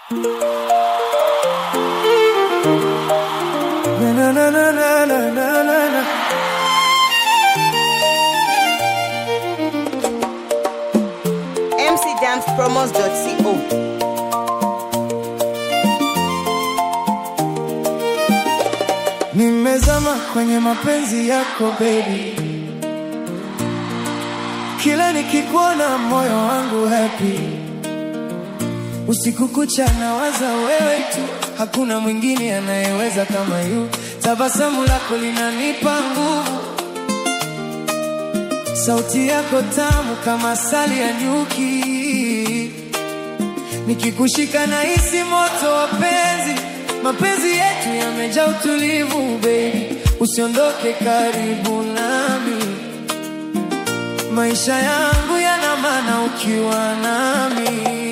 Na, na, na, na, na, na, na, na. mcdancepromos.co Nimezama kwenye mapenzi yako baby, kila nikikuona moyo wangu happy. Usiku kucha nawaza wewe tu, hakuna mwingine anayeweza kama yu. Tabasamu lako linanipa nguvu, sauti yako tamu kama asali ya nyuki. Nikikushika na hisi moto wa penzi, mapenzi yetu yamejaa utulivu baby, usiondoke karibu nami, maisha yangu yana maana ukiwa nami.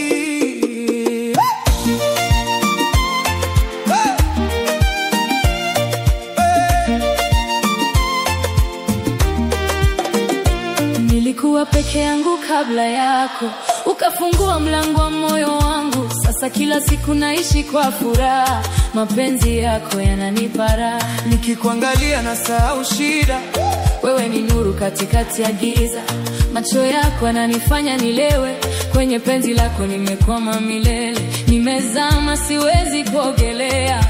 Nilikuwa peke yangu kabla yako, ukafungua mlango wa moyo wangu. Sasa kila siku naishi kwa furaha, mapenzi yako yananipa raha. Nikikuangalia na sahau shida, Wewe ni nuru katikati ya giza, macho yako yananifanya nilewe. Kwenye penzi lako nimekwama milele, nimezama, siwezi kuogelea.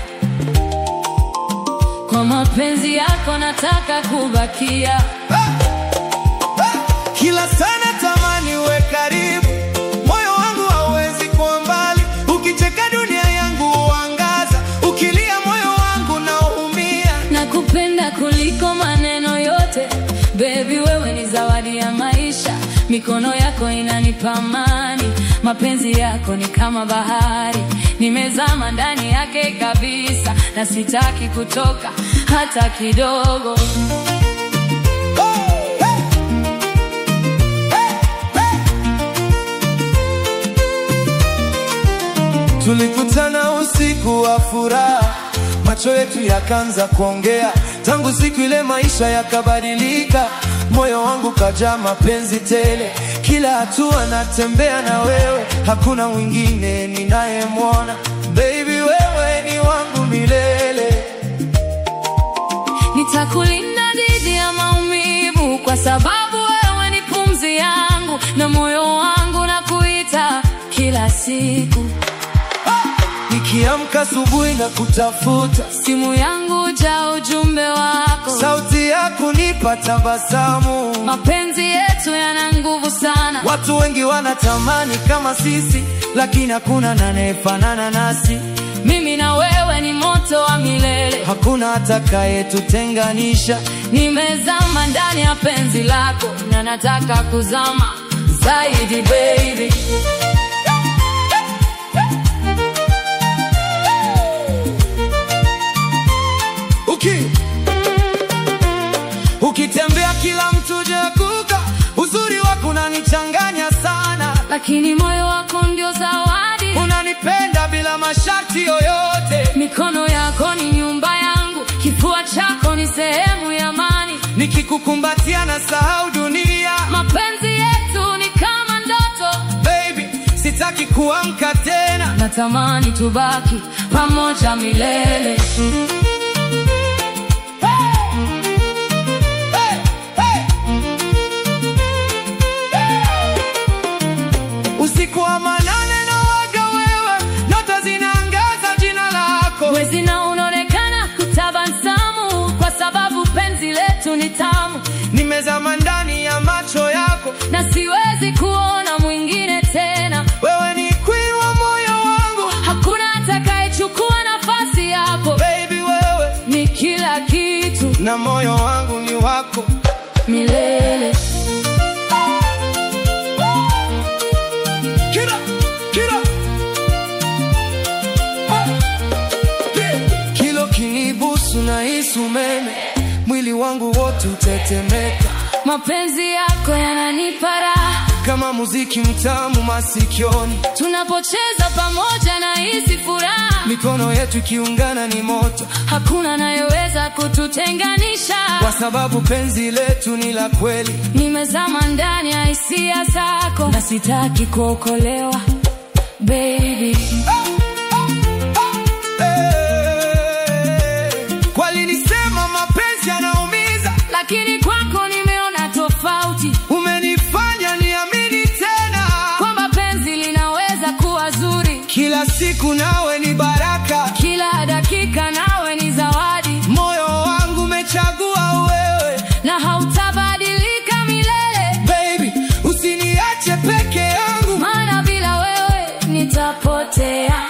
Kwa mapenzi yako nataka kubakia. kila sana tamani uwe karibu, moyo wangu hauwezi kuwa mbali. Ukicheka dunia yangu huangaza, ukilia moyo wangu naumia. Nakupenda kuliko maneno yote Baby, wewe ni zawadi ya maisha, mikono yako inanipa amani, mapenzi yako ni kama bahari, nimezama ndani yake kabisa, na sitaki kutoka hata kidogo. Tulikutana usiku wa furaha, macho yetu yakaanza kuongea. Tangu siku ile maisha yakabadilika, moyo wangu kajaa mapenzi tele. Kila hatua natembea na wewe, hakuna mwingine ninayemwona. Baby, wewe ni wangu milele. Nitakulinda dhidi ya maumivu, kwa sababu wewe ni pumzi yangu, na moyo wangu na kuita kila siku. Nikiamka asubuhi na kutafuta, Simu yangu ja ujumbe wako, sauti yako nipa tabasamu. mapenzi yetu yana nguvu sana. Watu wengi wanatamani kama sisi, lakini hakuna anayefanana nasi. Mimi na wewe ni moto wa milele, Hakuna atakayetutenganisha. nimezama ndani ya penzi lako na nataka kuzama zaidi baby. Uki ukitembea kila mtu jakuka, uzuri wako unanichanganya sana, Lakini moyo wako ndio zawadi, unanipenda bila masharti yoyote. mikono yako ni nyumba yangu, kifua chako ni sehemu ya amani. Nikikukumbatia na sahau dunia, Mapenzi yetu ni kama ndoto, baby, sitaki kuamka tena. natamani tubaki pamoja milele. Hey, hey. Usiku wa manane na waga wewe, nyota zinaangaza jina lako. Mwezi na unaonekana kutabasamu, kwa sababu penzi letu ni tamu, Nimezama ndani ya macho yako, na siwezi kuona mwingine tena. wewe ni queen wa moyo wangu. Hakuna atakayechukua nafasi yako, Baby, wewe ni kila kitu na moyo wangu ni wako. milele. Kira, kira. Kilo kinibusu na hisi umeme, mwili wangu wote utetemeka Mapenzi yako yananipa raha, kama muziki mtamu masikioni. tunapocheza pamoja na hisi furaha. Mikono yetu ikiungana ni moto, Hakuna anayeweza kututenganisha, kwa sababu penzi letu ni la kweli. nimezama ndani ya hisia zako na sitaki kuokolewa baby. Ah! linaweza kuwa zuri. Kila siku nawe ni baraka, Kila dakika nawe ni zawadi, moyo wangu umechagua wewe. na hautabadilika milele, Baby, usiniache peke yangu. maana bila wewe nitapotea.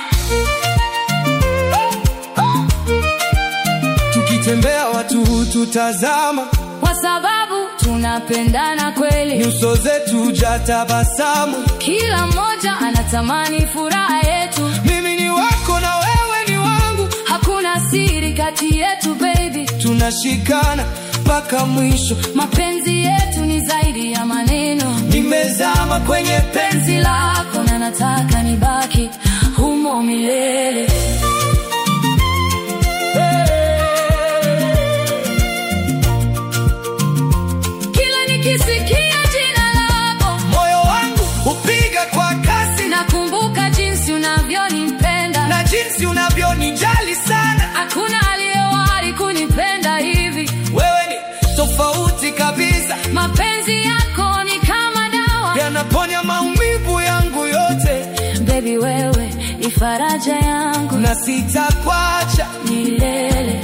Tukitembea watu hututazama, Kwa sababu tunapendana kweli, nyuso zetu hujatabasamu. kila mmoja anatamani furaha yetu. Mimi ni wako na wewe ni wangu, Hakuna siri kati yetu baby, tunashikana mpaka mwisho. mapenzi yetu ni zaidi ya maneno. Nimezama kwenye penzi Penzi lako na nataka nibaki humo milele. Kila nikisikia jina lako moyo wangu hupiga kwa kasi na, nakumbuka jinsi unavyonipenda. na jinsi unavyonijali sana. Hakuna aliyewahi kunipenda hivi. Wewe ni tofauti kabisa, Mapenzi yako ni kama dawa yanaponya maumivu yangu yote, baby, wewe ni faraja yangu na sitakwacha. milele.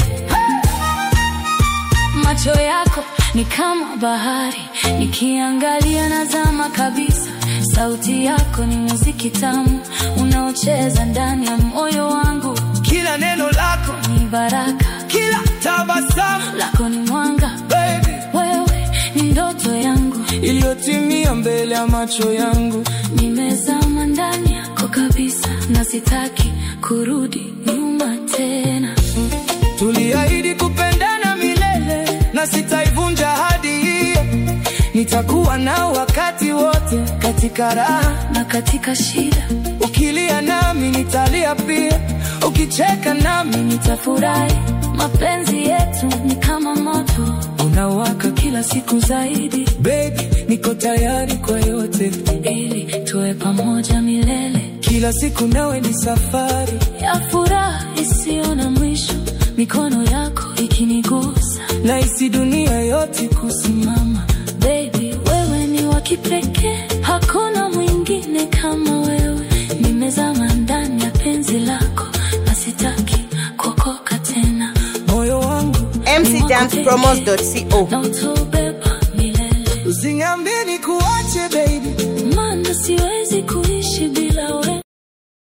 Macho yako ni kama bahari, nikiangalia nazama kabisa. Sauti yako ni muziki tamu unaocheza ndani ya moyo wangu, Kila neno lako, ni baraka kila tabasamu, lako ni mwanga, baby, wewe ni ndoto yangu, iliyotimia mbele ya macho yangu. nimezama ndani yako kabisa, na sitaki kurudi nyuma tena. Tuliahidi kupendana milele na sitaivunja ahadi hiyo. Nitakuwa nao wakati wote, katika raha na katika shida ukilia nami nitalia pia, ukicheka nami nitafurahi. Mapenzi yetu ni kama moto unawaka. kila siku zaidi, Baby, niko tayari kwa yote, ili tuwe pamoja milele kila siku nawe ni safari. ya furaha isiyo na mwisho, mikono yako ikinigusa. Nahisi dunia yote Kusimama baby, wewe ni wa kipekee, hakuna mwingine kama wewe. Nimezama ndani ya penzi lako na sitaki kuokoka tena. moyo wangu, mcdancepromos.co na utobeba milele, usiniambie nikuache baby, maana siwezi